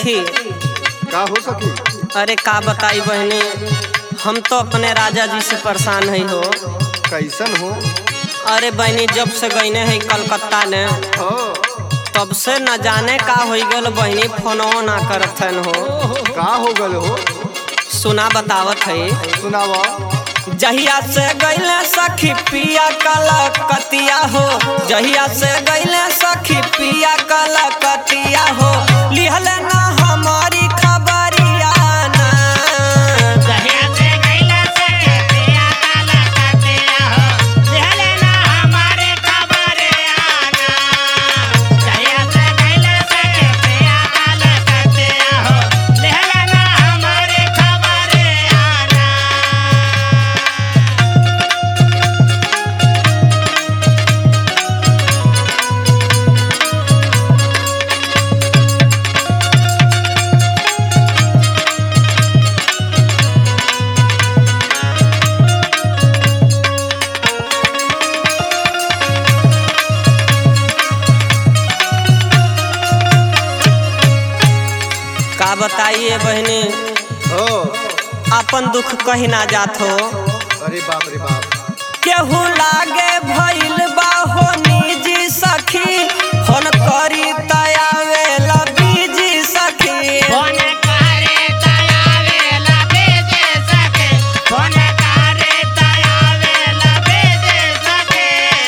सखी का हो सकी अरे का बताई बहनी हम तो अपने राजा जी से परेशान है हो कैसन हो अरे बहनी जब से गईने है कलकत्ता ने हो तब से न जाने का हो गल बहनी फोनो ना करत हन हो का हो गल हो सुना बतावत है सुनावा जहिया से गईले सखी पिया कलकतिया हो जहिया से गईले सखी पिया कलकतिया हो लिहल ना हमारी खबरिया ना जहिया से गइला सके पिया काला कतिया हो लेले ना हमारे खबरे आना जहिया से गइला सके पिया काला कतिया हो लेले ना हमारे खबरे आना का बताइए बहनी हो अपन दुख कहीं ना जात हो अरे बाप रे बाप केहू लागे भइल बा हो निजी सखी फोन करी तयावे बीजी सखी फोन करे तयावे लबे दे सके फोन करे तयावे लबे दे सके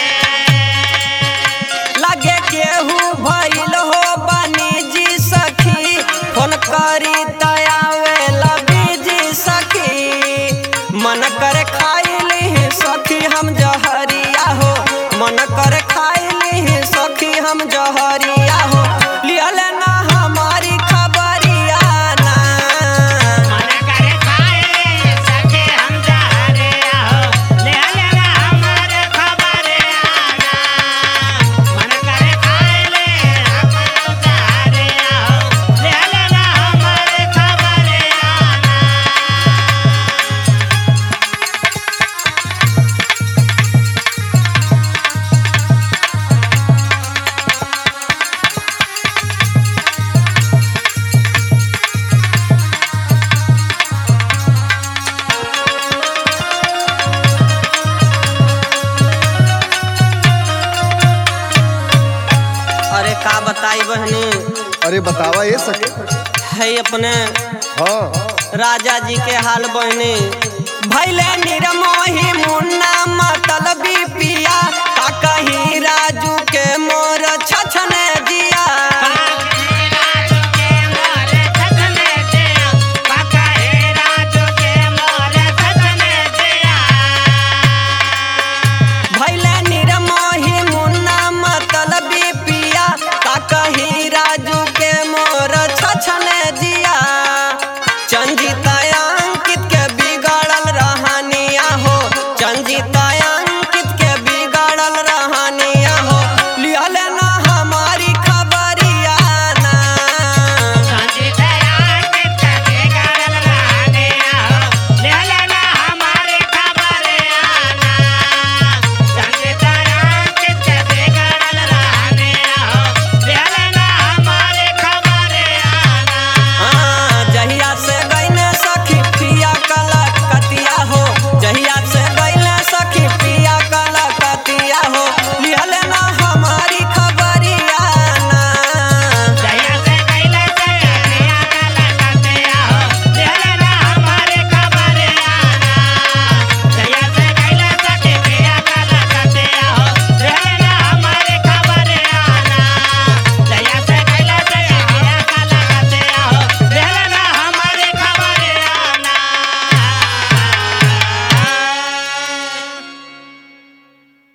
लगे केहू भइल हो बनी जी सखी फोन करी तयावे बीजी सखी मन करे खाइली सखी हम जहरिया हो मन करे खाइली सखी हम जहरिया हो लियल ना हमारी खबरिया ना मन करे खाए सके हम जहरे हो ले लेना हमारे खबरे आना मन करे खाए ले हम जहरे हो ले लेना हमारे खबरे आना अरे का बताई बहनी अरे बतावा ये सके है अपने हाँ राजा जी के हाल बहनी भैले निरमोही मुन्ना मतलबी पिया का कहीं राजू के मो